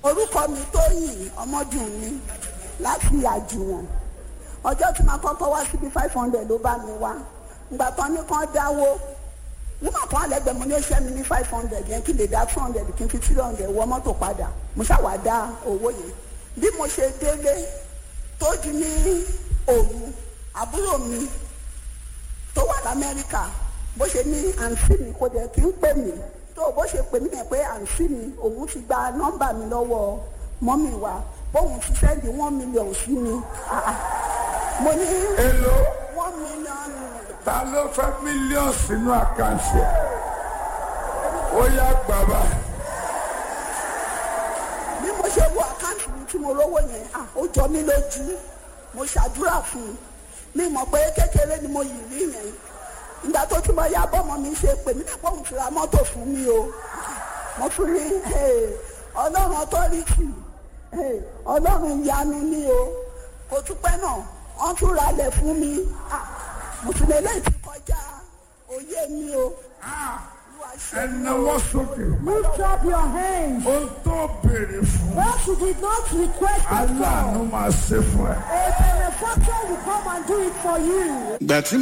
orúkọ mi tóyìn ọmọdún mi láti àjùwọ̀n ọjọ́ tí màá kọ́kọ́ wá síbi five hundred ló bá mi wá ìgbà tán ní kán dáwó nígbà kan àlẹ́gbẹ̀ẹ́ mo ní ó ṣẹ́ mi ní five hundred yẹn kí lè dá two hundred kí n fi three hundred wọ mọ́tò padà mo ṣàwà dá owó yẹn bí mo ṣe délé tó di ní òru àbúrò mi tó wà lamẹ́ríkà bó ṣe ní àǹtí mi kò dẹ̀ kí ń pè mí tó bó ṣe pè mí yẹn pé àǹtí mi òun ti gba nọ́mbà mi lọ́wọ́ mọ́mì wa bóun ti sẹ́ndì one million sí mi Ah, ah. mo ní èlò one million ta ló fẹ́ mílíọ̀nù sínú àkáǹtì ẹ̀ ó yá bàbá bí mo ṣe wo àkáǹtì mi tí mo rówó yẹn ah, ó jọ mí lójú mo ṣàdúrà fún un mi mọ̀ pé kékeré ni mo yìí rí yẹn ìgbà tó tún bọ́ ya bọ́mọ mi ṣe pè mí nípa òun ti ra mọ́tò fún mi o mo tún ní hey, ọlọ́run ọtọ́rìtì hey, ọlọ́run ìyanu ni o kò tún pẹ́ náà wọ́n tún ralẹ̀ fún mi Ah, mo tún lè léyìí ti kọjá òye mi o Olúwa ṣe ẹ náwó sókè Lift up your hands. ó tó béèrè fún What you did not request at aláàánú all. máa ṣe fún ẹ. A benefactor will come and do it for you. ìgbà tí